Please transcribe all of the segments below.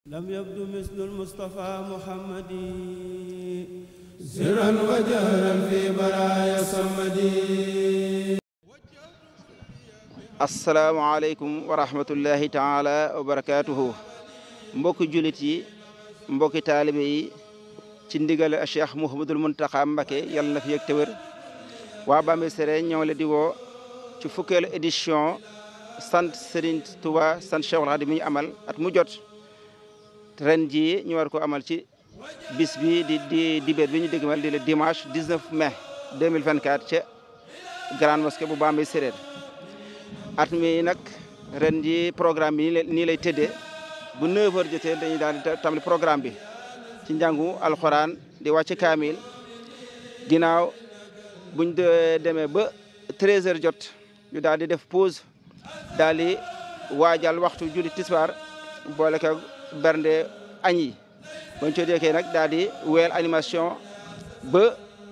لم يبدو مثل المصطفى محمد سرا وجهرا في برايا صمدي asalaamaaleykum wa rahmatullahi taala wa barakaatuhu mbokki julit yi mbokki taalibe yi ci ndigal a cheikh mouhamadul muntaxa mbake yàlla na fi yëg te wér waa Bambey Séré ñëw la di woo ci fukkeelu édition sant Serigne Touba sant Cheikhul Khadim mi ñu amal at mu jot ren jii ñu war ko amal ci bis bi di di dibéer bi ñu dégmal di le dimanche 19 mai 2024 ca grande mosquée bu Bambey Séré at mi nag ren ji programme bi nii lay tëddee bu 9 heures jotee dañuy daal di tàmbali programme bi ci njàngu alxuraan di wàcc kaamil ginnaaw buñ demee ba 13 heures jot ñu daal di def pause daal di waajal waxtu julli tisbaar boole ko bernde añ yi bañ co deekee nag daal di weel animation ba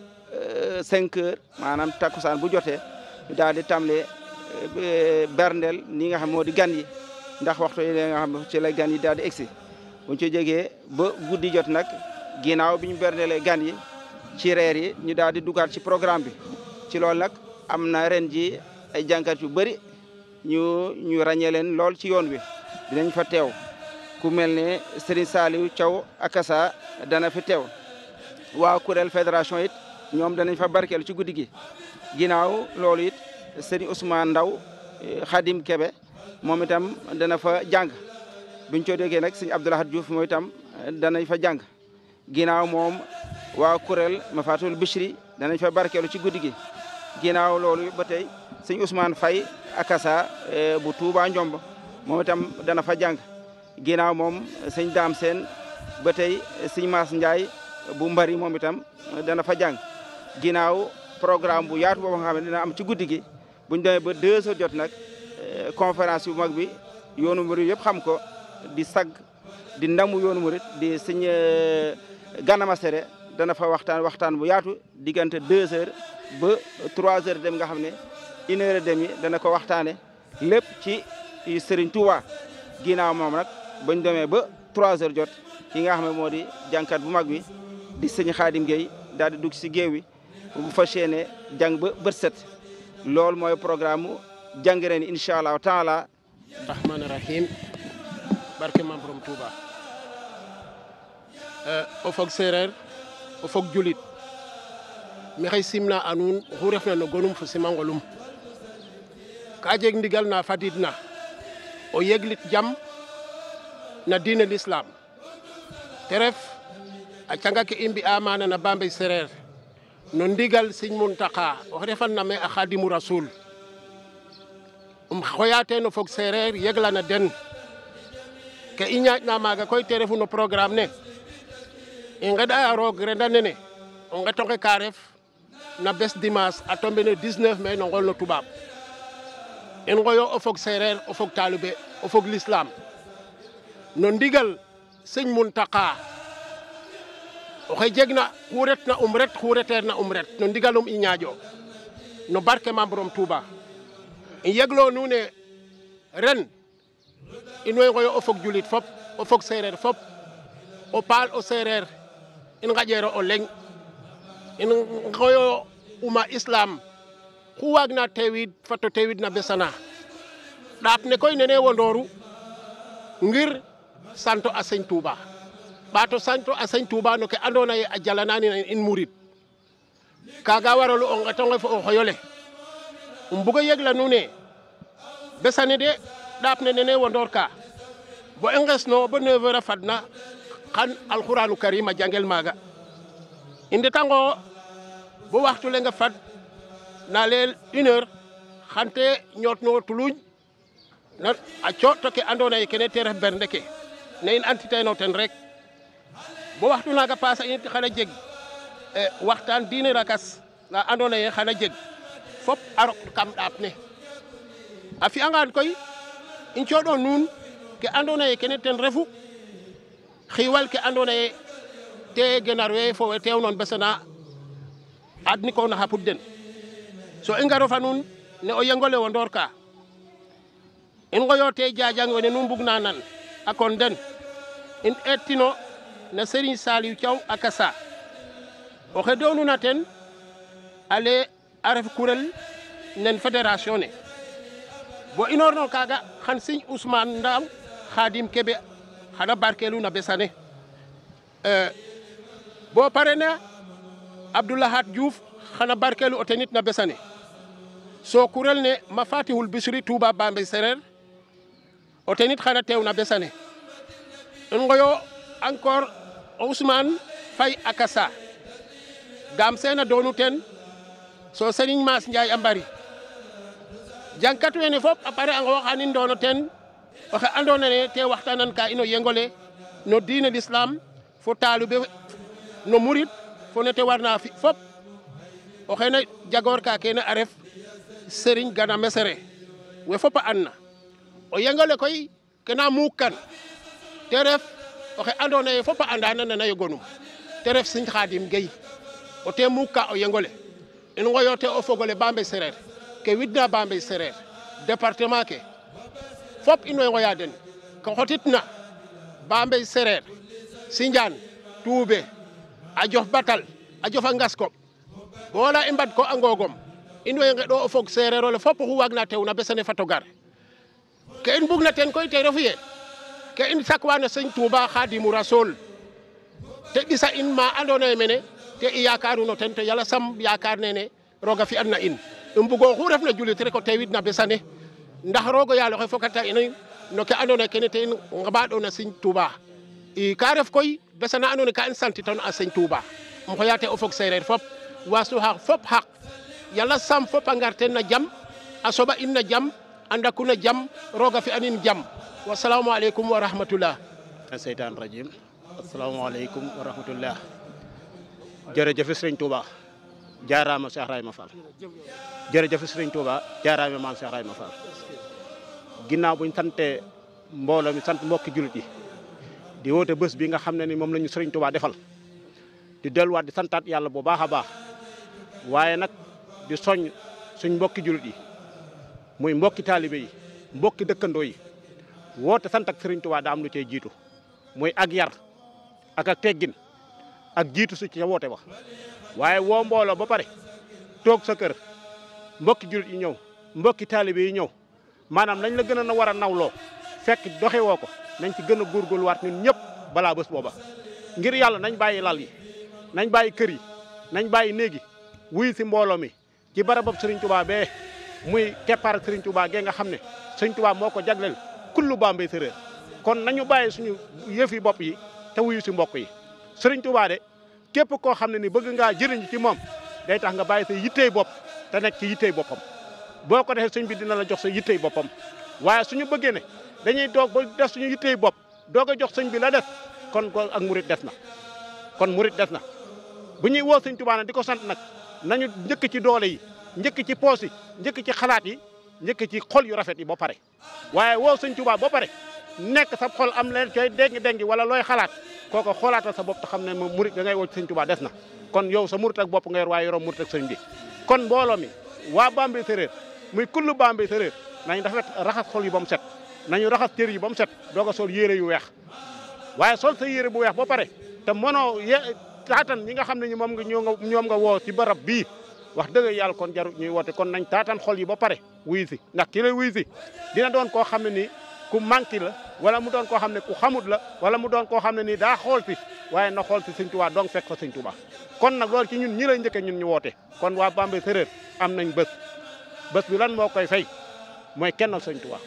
5 heures maanaam takkusaan bu jotee ñu daal di tàmbali berndeel ni nga xam moo di gan yi ndax waxtu yi nga xam ci la gan yi daal di egsi buñ ci jógee ba guddi jot nag ginnaaw bi ñu berndeelee gan yi ci reer yi ñu daal di dugaat ci programme bi ci loolu nag am na ren ji ay jànkat yu bëri ñu ñu ràññee leen lool ci yoon wi dinañ fa teew ku mel ne Serigne Saliou Thiaw Akassa dana fi teew waa kuréel fédération it ñoom danañ fa barkeelu ci guddi gi ginnaaw loolu it Serigne Ousmane Ndaw Khadim Kebe moom itam dana fa jàng buñ co déggee nag Serigne Abdoulahad Diouf moom itam danañ fa jàng ginnaaw moom waa kuréel Mafatul Bichri danañ fa barkeelu ci guddi gi ginnaaw loolu ba tey Serigne Ousmane Faye Akassa bu Touba Njomb moom itam dana fa jàng ginnaaw moom sëñ Daam Seen ba tey sëñ Maas Ndiaye bu Mbari moom itam dana fa jàng ginnaaw programme bu yaatu boobu nga xam ne dina am ci guddi gi buñ demee ba deux heures jot nag conférence bu mag bi yoonu murit yëpp xam ko di sag di ndamu yoonu murit di sëñ Gana Messere dana fa waxtaan waxtaan bu yaatu diggante deux heures ba trois heures dem nga xam ne une heure et demie dana ko waxtaane lépp ci Serigne Touba ginnaaw moom nag bañ demee ba trois heures jot ki nga xam ne moo di jànkat bu mag bi di sëñ Xaadim Gueye daal di dugg si géew wi bu fas yéene jàng ba bët set loolu mooy programme mu jàng ren incha allahu taala rahmaani rahim barke maam borom Touba o fog séeréer o fog julit maxey simna a nuun oxu refna no gonum fo simangolum ka jeg ndigal na fadidna o yeglit jam na diine l'islam te ref a canga ke i mbi'a maana na Bambey Sérère no ndigal Sëñ Muntaxa oxe refan na me a Khadimu Rasul um xoya teen o fog séeréer yeglana den ke i ñaaƴna maaga koy te refu no programme ne i ngeɗaya roog renda nene o ngetonge ka ref na bes dimanche a tombe no 19 mai no ngol no tubaab in ngoyo o fog séeréer o fog talibé o fog l'islam no ndigal Sëñ Muntaxa oxe jegna xu retna um ret xu reteerna um ret no ndigalum i ñaaƴo no barke Maam Borom Touba i yeglo nuun ne ren in way ngoyo o fog julit fop o fog séeréer fop o paal o séeréer in ngaƴeero o leŋ in ngoyo uma islam xu waagna teewid fat o teewid na besana ɗaap ne koy nene wondooru ngir santo a Sëñ Touba ɓaato santo a Sëñ Touba no ke andoona yee a jalananin in murid kaaga waralu o nqetonge fo o xoyole um bug o yegla nuun ne besane de ɗaap ne nene wondoor ka bo i ngesno bo 9 heures a fadna xan alxuraanu karim a jangel maaga i ndetango bo waxtu leng a fad na leel une heure xan te ñootno tuluuñ na a cooɗ ke andoona yee kene te ref bernde ke ne in antiteeno ten rek bo waxtu naaga passer in xana jeg waxtaan diine rakas na andoona yee xana jeg fop a rok kam ɗaap ne a fi'angaan koy i cooɗo nuun ke andoona yee kene ten refu xiiwal ke andoona yee te genar we fo we teewnoon besana adnikoona xa pud den so i ngaro fa nuun ne o yengole wondoor ka in ngoyo te jajang wene nu mbugna nan a kon den in ettino na serigne saliou thiaw a kasa oxe doonuna ten ale a ref kurel nen fédération ne bo inorno kaga xan serigne ousmane ndaw khadim kebe xana barkelu na besane bo pare na abdoulahat diouf xana barkelu o tenit na besane so kurel ne ma fatihul bisri touba bambey sereer o tenit xana teew na besane in ngoyo encore ousmane fay akasa gam sena donu ten so serigne mas ndiaye a mbari jangkat wene fop a pare a ngoxanin dono ten oxe andona ne te waxtanan ka ino yengole no diine l'islam fo talube no murid fo nete warna fi fop o xene jagor ka kene a ref serigne gana mesere we fop a an na o yengole koy kena muuk kan te ref oxe andona ye fop a anda nana yogonum te ref serigne khadim gueye o te muuk ka o yengole in ngoyote o fogole Bambey sereer ke widna Bambey sereer département ke fop in way ngoya den ke xotitna Bambey sereer Sindiane Toubé a jof batal a jofa ngaskop bo wala i mbad ko a ngogom in way ngeɗo o fog sereer ole fop oxu waagna tew na besane fato gar ke in bugna ten koy te refu ye ke in sakwa no Seigne Touba Khadimou Rassoul te ɓisa in ma andoona ye mene te i yakaruno ten to yala sam yakar nene roga fi'an na in i mbugo oxu refna julit rek o teewid na besane ndax rogo yaal oxe fokata ino no ke andoona yee kene te in nqaɓaɗona Seigne Touba i ka ref koy besana andoona yee ka i santitan a Seigne Touba um xoyate o fog seereer fop waasnu xaq fop xaq yala sam fop a ngar ten na jam a soɓa in na jam a ndaku na jam roga fi'anin jam wasalamu aleykum wa rahmatullah seytaan rajim asalaamaaleykum wa rahmatullah jërëjëf sëriñ Touba jaaraama Cheikh Rayma Fall jërëjëf sëriñ Touba jaaraama maam Cheikh Rayma Fall ginnaaw buñ sante mbooloo mi sant mbokki julit yi di woote bés bi nga xam ne ni moom la ñu sëriñ Touba defal di delluwaat di santaat yàlla bu baax a baax waaye nag di soñ suñ mbokki julit yi muy mbokki taalibe yi mbokki dëkkandoo yi woote sant ak sëriñ Touba daa am lu cey jiitu muy ak yar ak ak teggin ak jiitu su ci woote ba waaye woo mbooloo ba pare toog sa kër mbokki julit yi ñëw mbokki taalibe yi ñëw maanaam nañ la gën a na war a nawloo fekk doxe woo ko nañ ci gën a góorgóorluwaat ñun ñëpp balaa bés booba ngir yàlla nañ bàyyi lal yi nañ bàyyi kër yi nañ bàyyi néegi wuy si mbooloo mi ci barabab Serigne Touba bee muy keppaar Serigne Touba gee nga xam ne Serigne Touba moo ko jagleel kullu Bambey séréer kon nañu bàyyi suñu yëfi bopp yi te wuyu si mbokk yi Serigne Touba de képp koo xam ne ni bëgg ngaa jëriñ ci moom day tax nga bàyyi sa yittey bopp te nekk ci yittey boppam boo ko defee sëñ bi dina la jox sa yittey boppam waaye suñu bëggee ne dañuy toog ba def suñu yittey bopp doog a jox sëñ bi la des kon ko ak murit des na kon murit des na bu ñuy woo sëñ Touba nag di ko sant nag nañu njëkk ci doole yi njëkk ci poos yi njëkk ci xalaat yi njëkk ci xol yu rafet yi ba pare waaye woo sëñ Touba ba pare nekk sa xol am leen cooy dengi dengi wala looy xalaat kooko xoolaatal sa bopp te xam ne moom murit da ngay woo ci sëñ Touba des na kon yow sa murit ak bopp nga yor waaye yoroo murit ak sëñ bi kon mbooloo mi waa Bambey séréer muy kullu Bambey séréer nañ rafet raxas xol yi ba mu set nañu raxas cër yi ba mu set doog a sol yére yu weex waaye sol sa yére bu weex ba pare te mënoo ye taatan ñi nga xam ne ñi moom nga ñoom nga woo ci barab bii wax dëgg yàlla kon jaru ñuy woote kon nañ taatan xol yi ba pare wuy si ndax ki lay wuy si dina doon koo xam ne nii ku manqué la wala mu doon koo xam ne ku xamut la wala mu doon koo xam ne nii daa xool si waaye na xool si sëñ Tuubaa donc fekk fa sëñ Tuubaa kon nag loolu ci ñun ñi lay njëkkee ñun ñu woote kon waa Bambey séréer am nañ bés bés bi lan moo koy fay mooy kennal sëñ Tuubaa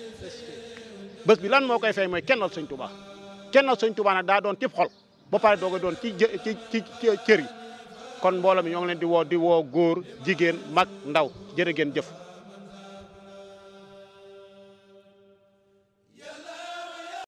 bés bi lan moo koy fay mooy kennal sëñ Tuubaa kennal sëñ Tuubaa nag daa doon cib xol ba pare doog a doon ci ci ci cër yi kon mbooloo mi ñoo ngi leen di woo di woo góor jigéen mag ndaw jërë ngeen jëf